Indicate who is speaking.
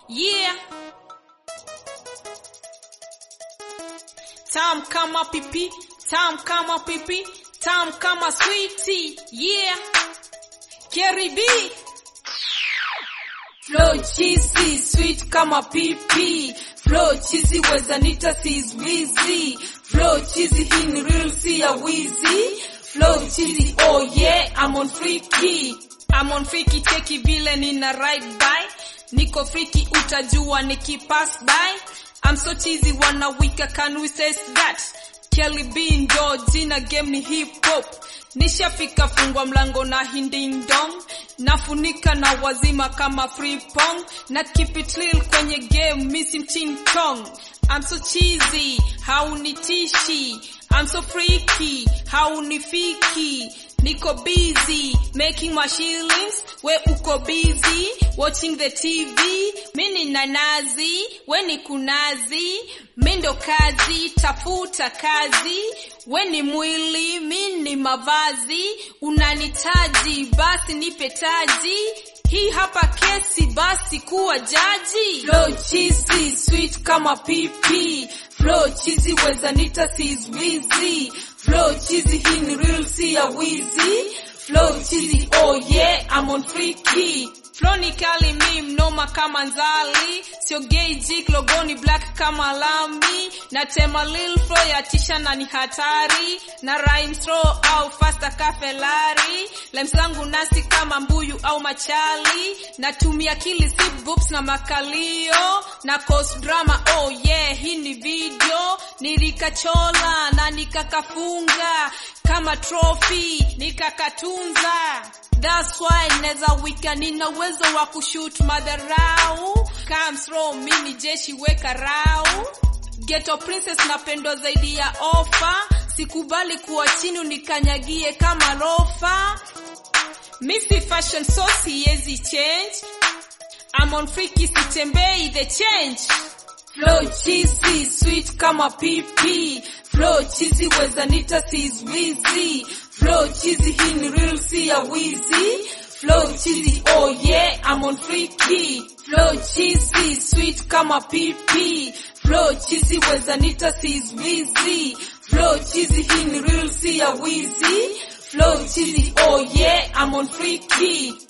Speaker 1: Yeah. Tam kama pipi, tam kama pipi, tam kama sweetie. Yeah. Carrie B. Flow cheesy, sweet kama pipi. Flow cheesy weza nita sizwizi. Flow cheesy hii ni real si ya wizi. Flow cheesy, oh yeah, I'm on freaky. I'm on freaky, cheki vile nina ride by. Niko freaky utajua nikipass by. I'm so cheesy wanna wika can we say that? Kelly B ndo jina game ni hip hop. Nishafika fungwa mlango na hinding dong. Nafunika na wazima kama free pong. Na keep it real kwenye game missing ching chong. I'm so cheesy, haunitishi. I'm so freaky, haunifiki. Niko busy making my shillings, we uko busy watching the TV. Mini nanazi, we ni kunazi, mindo kazi, tafuta kazi. We ni mwili, mini mavazi, unanitaji, basi nipe taji. Hii hapa kesi, basi kuwa jaji. Flow cheesy, sweet kama pipi. Flow cheesy, weza nita sizwizi. Flow cheesy, hii ni real si ya wizi. Flow cheesy, oh yeah, I'm on freaky. Flow ni kali mi mnoma kama nzali. Sio gay jik logoni black kama lambi. Na tema lil flow ya tisha na ni hatari. Na rhyme slow au faster ka Ferrari. Lines zangu nasi kama mbuyu au machali. Natumia kili sip boops na makalio. Na cause drama oh yeah, hii ni video. Nilikachola na nikakafunga kama trophy nikakatunza. That's why neza wika nina uwezo wa kushoot madharau. Come throw mimi jeshi weka rau. Ghetto princess napendwa zaidi ya ofa. Sikubali kuwa chini unikanyagie kama lofa. Missy fashion so siezi change. I'm on freaky sitembei the change. Flow cheesy, sweet kama pipi. Flow cheesy weza nita sizwizi. Flow cheesy hii ni real si ya wizi. Flow cheesy, oh yeah, I'm on freaky. Flow cheesy, sweet kama pipi. Flow cheesy weza nita sizwizi. Flow cheesy hii ni real si ya wizi. Flow cheesy, oh yeah, I'm on freaky.